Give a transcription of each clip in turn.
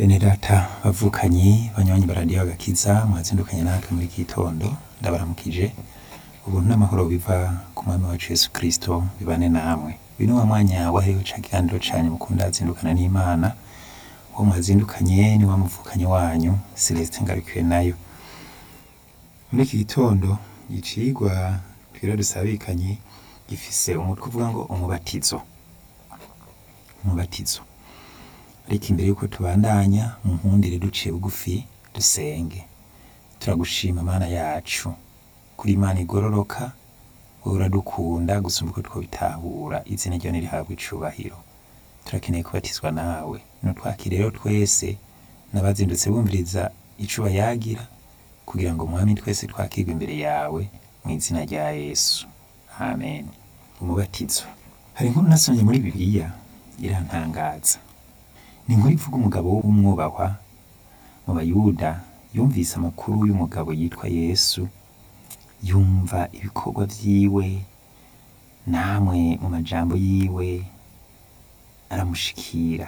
Bene data bavukanyi banywanyi baradiyo agakiza mwazindukanye natwe muri iki gitondo ndabaramukije ubuntu n'amahoro biva ku mwami wacu Yesu Kristo bibane namwe uyu ni wa mwanya wahariwe ca kiganiro canyu mukunda zindukana n'Imana uwo mwazindukanye ni wa muvukanyi wanyu Celestin Ngarukiwe nayo muri iki gitondo icigwa twira dusabikanye gifise umutwe uvuga ngo umubatizo umubatizo ariko imbere yuko tubandanya mu nkundire duciye bugufi dusenge turagushima mana yacu kuri imana igororoka wowe uradukunda gusumba uko twobitahura izina ryawe nirihabwa icubahiro turakeneye kubatizwa nawe nutwakire rero twese n'abazindutse bumviriza icuba yagira kugira ngo mwami twese twakirwe imbere yawe mu izina rya yesu amen umubatizo hari inkuru nasomye muri bibiliya irantangaza ni inkuru ivuga umugabo w'umwubahwa mu bayuda yumvise amakuru y'umugabo yitwa yesu yumva ibikorwa vyiwe namwe mu majambo yiwe aramushikira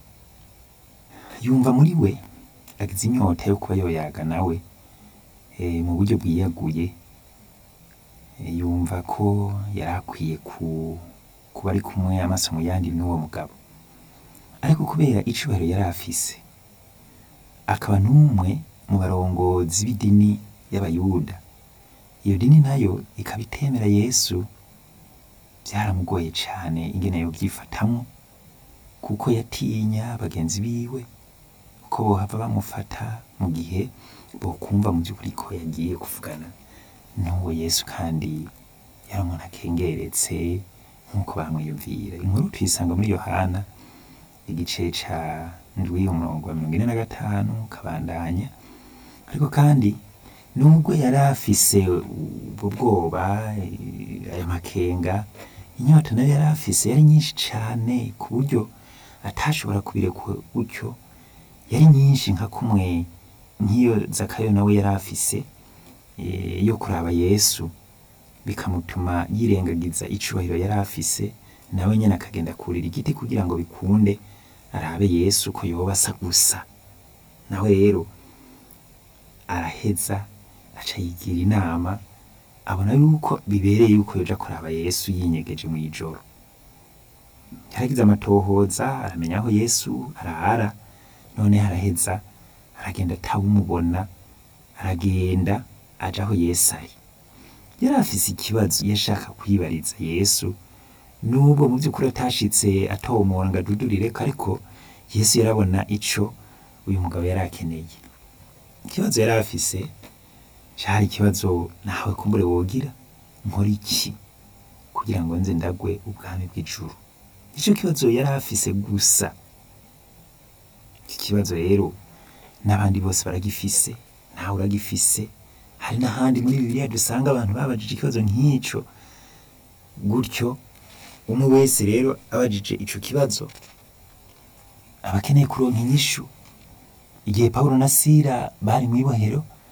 yumva muri we agize inyota yo kuba yoyaga nawe eh, mu buryo bwiyaguye Eh, yumva ko yari akwiye ku kuba ari kumwe amaso mu yandi n'uwo mugabo ariko kubera icubahiro yari afise akaba n'umwe mu barongozi b'idini y'abayuda iyo dini nayo ikaba itemera yesu byaramugoye cane ingene yovyifatamwo kuko yatinya bagenzi biwe ko bohava bamufata mu gihe bokumva mu vy'ukuri ko yagiye kuvugana n'uwo yesu kandi yari umuntu akengeretse nk'uko bamwiyumvira inkuru tuyisanga muri yohana igice ca ndwi umurongo wa mirongo ine na gatanu kabandanya ariko kandi nubwo yari afise ubwo bwoba eh, aya makenga inyota nayo yari afise yari nyinshi cane ku buryo atashobora kubireka gutyo yari nyinshi nka kumwe nk'iyo zakayo nawe yari afise eh, yo kuraba yesu bikamutuma yirengagiza icubahiro yari afise nawe nyene akagenda kurira igiti kugira ngo bikunde arabe yesu ko yoba asa gusa nawe rero araheza aca yigira inama abona yuko bibereye yuko yoja kuraba yesu yinyegeje mw'ijoro yaragize amatohoza aramenya aho yesu arara none araheza aragenda atawumubona aragenda aja aho yesu ari yari afise ikibazo yashaka kwibariza yesu nubwo mu vy'ukuri atashitse atomora ngo adudurireko ariko yesu yarabona ico uyu mugabo yari akeneye ikibazo yari afise cari ikibazo nawe kumbure wogira nkora iki kugira ngo nze ndagwe ubwami bw'ijuru ico kibazo yari afise gusa iki kibazo rero n'abandi bose baragifise nawe uragifise hari n'ahandi muri bibiliya dusanga abantu babajije ikibazo nk'ico gutyo umwe wese rero abajije ico kibazo aba akeneye kuronka inyishu igihe pawulo na sila bari mw'ibohero